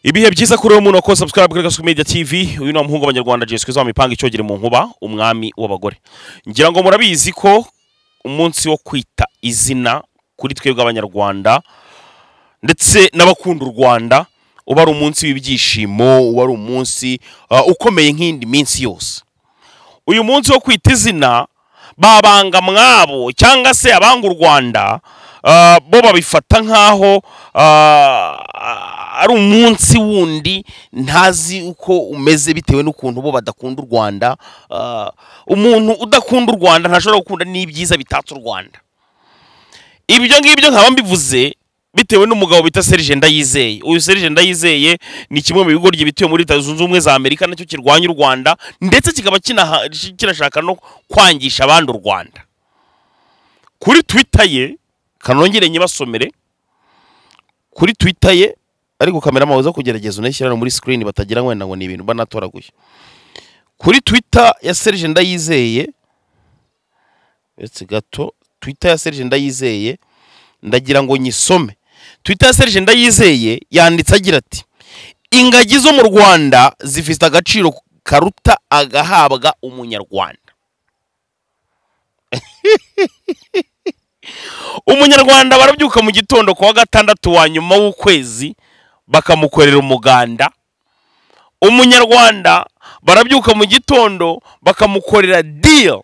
ibihe byiza kuri uwo muntu wakoze subscribe kuri gasuku media tv uyu ni umuhungu w'abanyarwanda jeswe mu mipanga icogere mu nkuba umwami w'abagore ngira ngo murabizi ko umunsi wo kwita izina kuri twebwe abanyarwanda ndetse n'abakunda u rwanda uba ari umunsi w'ibyishimo uba ari umunsi uh, ukomeye nk'indi minsi yose uyu munsi wo kwita izina babanga mwabo cyangwa se abanga u rwanda uh, bo babifata nk'aho uh, ari umunsi wundi ntazi uko umeze bitewe n'ukuntu bo badakunda u rwanda uh, umuntu udakunda u rwanda ntashobora gukunda n'ibyiza bitatse u rwanda ibyo ngibyo nkaba mbivuze bitewe n'umugabo bita Serge Ndayizeye uyu Serge Ndayizeye ni kimwe mu bigo bituye muri Leta Zunze Ubumwe za Amerika nacyo kirwanya u Rwanda ndetse kikaba kinaha- kinashaka no kwangisha abandi u Rwanda kuri Twitter ye kanongere nyibasomere kuri Twitter ye ariko kamera mabuza kugerageza unashyira hano muri screen batagira ngo wenda ngo ni ibintu banatoraguye kuri Twitter ya Serge Ndayizeye uretse gato Twitter ya Serge Ndayizeye ndagira ngo nyisome twita ya serge ndayizeye yanditse agira ati ingagi zo mu rwanda zifite agaciro karuta agahabwa umunyarwanda umunyarwanda barabyuka mu gitondo ku wa gatandatu wa nyuma w'ukwezi bakamukorera umuganda umunyarwanda barabyuka mu gitondo bakamukorera deal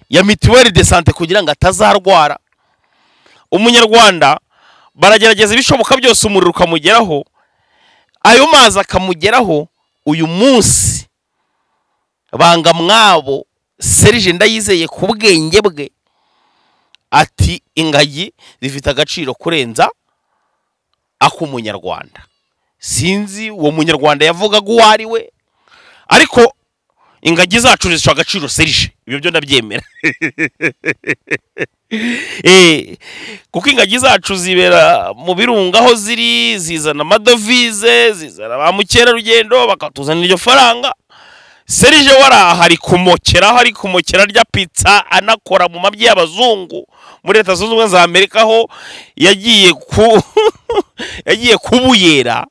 ya mituweli de sante kugira ngo atazarwara umunyarwanda baragerageza ibishoboka byose umuriro ukamugeraho ayo mazi akamugeraho uyu munsi banga mwabo serije ndayizeye ku bwenge bwe ati ingagi zifite agaciro kurenza ak'umunyarwanda sinzi uwo munyarwanda yavugaga uwo ari we ariko ingagi zacu zifite agaciro serije ibyo byo ndabyemera Eh, kuko ingagi zacu zibera mu birunga aho ziri zizana amadovize zizana ba mukerarugendo bakatuzanira iryo faranga serije waraha ari kumokeraho ari kumokera rya pizza anakora mu mabyi y'abazungu muri leta zunze ubumwe za amerika aho yagiye ku yagiye kubuyera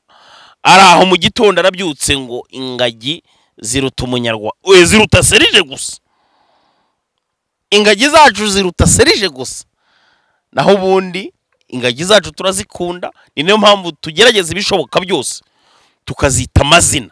ari aho mu gitondo arabyutse ngo ingagi ziruta umunyarwanda we ziruta serije gusa ingagi zacu ziruta serije gusa naho ubundi ingagi zacu turazikunda ni nayo mpamvu tugerageza ibishoboka byose tukazita amazina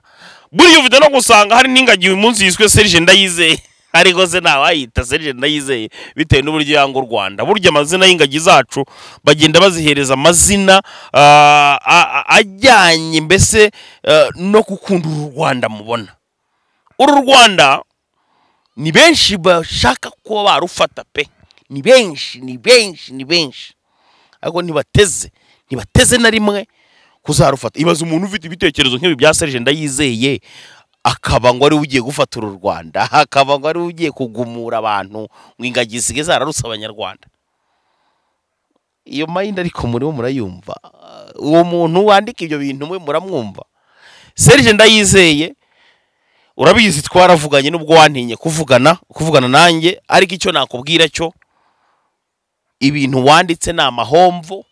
buriya ufite no gusanga hari n'ingagi uyu munsi yiswe serije ndayizeye ariko se ntawayita serije ndayizeye bitewe n'uburyo yanga u rwanda burya amazina y'ingagi zacu bagenda bazihereza amazina ah, a- a- ajyanye mbese eh, no gukunda uru rwanda mubona uru rwanda ni benshi bashaka kuba barufata pe ni benshi ni benshi ni benshi ariko ntibateze ntibateze na rimwe kuzarufata ibaze umuntu ufite ibitekerezo nk'ibi bya serije ndayizeye akaba ngo ariwe ugiye gufata uru rwanda akaba ngo ariwe ugiye kugumura abantu ngo ingagi zisigaye zararuse abanyarwanda iyo mayindi ariko muriho murayumva uwo muntu wandika ibyo bintu mwe muramwumva serije ndayizeye urabizi twaravuganye nubwo wantinye kuvugana kuvugana nanjye ariko icyo nakubwira cyo ibintu wanditse ni amahomvo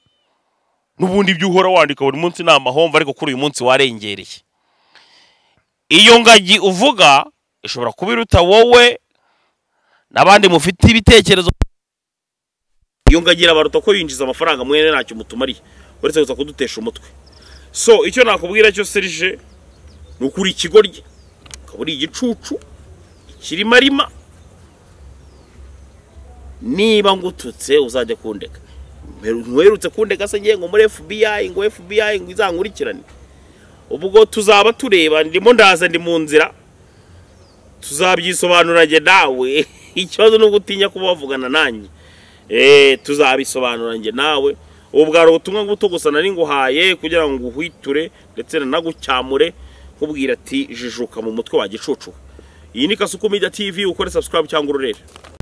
n'ubundi ibyo uhora wandika buri munsi ni amahomvo ariko kuri uyu munsi warengereye iyo ngagi uvuga ishobora kuba iruta wowe n'abandi mufite ibitekerezo iyo ngagi irabaruta ko yinjiza amafaranga mwene ntacyo mutumariye uretse gusa kudutesha umutwe so icyo nakubwira cyo serije ni ukuri ikigoryi akaba ari igicucu ikirimarima niba ngututse uzajya kundeka Mperu- ntuherutse kundeka se ngiye ngo muri fbi ngo fbi ngo izankurikirane ubwo tuzaba tureba ndimo ndaza ndi mu nzira tuzabyisobanura njye nawe ikibazo ni uko utinya kuba wavugana nanjye Eh, tuzabisobanura njye nawe ubu bwari ubutumwa buto gusa nari nguhaye kugira ngo uhiture ndetse nanagucyamure nkubwira ati jijuka mu mutwe wa gicucu iyi ni kasuku media tv ukore subscribe cyangwa ururere